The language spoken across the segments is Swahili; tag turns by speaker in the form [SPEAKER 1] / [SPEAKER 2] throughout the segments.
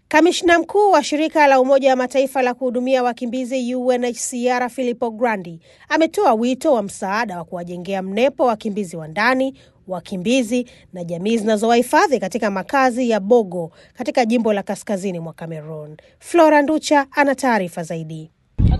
[SPEAKER 1] Kamishna mkuu wa shirika la Umoja wa Mataifa la kuhudumia wakimbizi UNHCR Filippo Grandi ametoa wito wa msaada wa kuwajengea mnepo wakimbizi wa ndani, wakimbizi na jamii zinazowahifadhi katika makazi ya Bogo katika jimbo la kaskazini mwa Cameroon. Flora Nducha ana taarifa zaidi.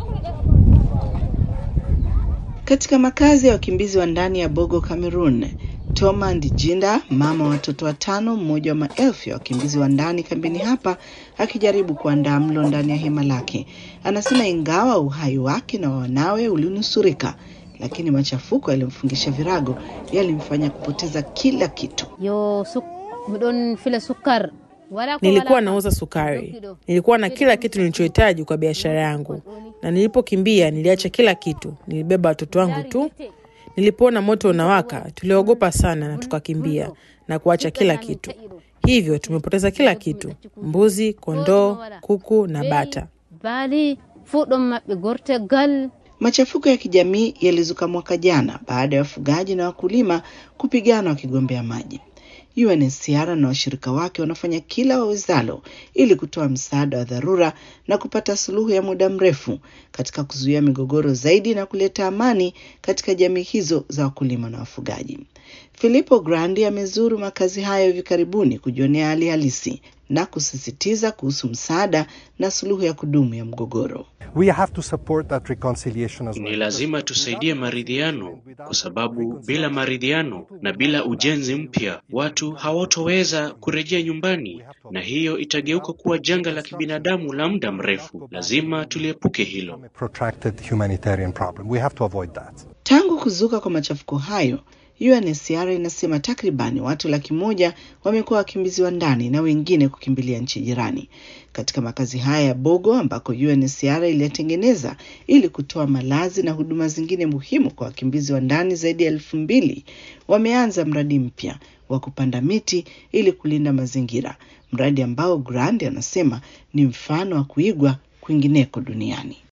[SPEAKER 2] Katika makazi ya wakimbizi wa ndani ya Bogo, Cameroon, Toma Ndijinda, mama wa watoto watano, mmoja wa maelfu ya wakimbizi wa ndani kambini hapa, akijaribu kuandaa mlo ndani ya hema lake, anasema ingawa uhai wake na wanawe ulinusurika, lakini machafuko yalimfungisha virago yalimfanya kupoteza kila kitu.
[SPEAKER 3] Yo suk, don file sukar
[SPEAKER 4] Nilikuwa nauza sukari, nilikuwa na kila kitu nilichohitaji kwa biashara yangu, na nilipokimbia niliacha kila kitu, nilibeba watoto wangu tu. Nilipoona moto unawaka, tuliogopa sana na tukakimbia na kuacha kila kitu. Hivyo tumepoteza kila kitu: mbuzi, kondoo, kuku na bata.
[SPEAKER 3] bali fuɗɗom maɓɓe gortegal
[SPEAKER 2] Machafuko ya kijamii yalizuka mwaka jana baada ya wafugaji na wakulima kupigana wakigombea maji. UNHCR na washirika wake wanafanya kila wawezalo ili kutoa msaada wa dharura na kupata suluhu ya muda mrefu katika kuzuia migogoro zaidi na kuleta amani katika jamii hizo za wakulima na wafugaji. Filippo Grandi amezuru makazi hayo hivi karibuni kujionea hali halisi na kusisitiza kuhusu msaada na suluhu ya kudumu ya mgogoro.
[SPEAKER 5] We have to support that reconciliation as well.
[SPEAKER 6] Ni lazima tusaidie maridhiano, kwa sababu bila maridhiano na bila ujenzi mpya watu hawatoweza kurejea nyumbani, na hiyo itageuka kuwa janga la kibinadamu la muda mrefu. Lazima tuliepuke hilo.
[SPEAKER 5] A protracted humanitarian problem. We have to avoid that.
[SPEAKER 2] Tangu kuzuka kwa machafuko hayo, UNHCR inasema takribani watu laki moja wamekuwa wakimbizi wa ndani na wengine kukimbilia nchi jirani. Katika makazi haya ya Bogo ambako UNHCR iliyatengeneza ili kutoa malazi na huduma zingine muhimu kwa wakimbizi wa ndani zaidi ya elfu mbili wameanza mradi mpya wa kupanda miti ili kulinda mazingira, mradi ambao Grandi anasema ni mfano wa kuigwa kwingineko duniani.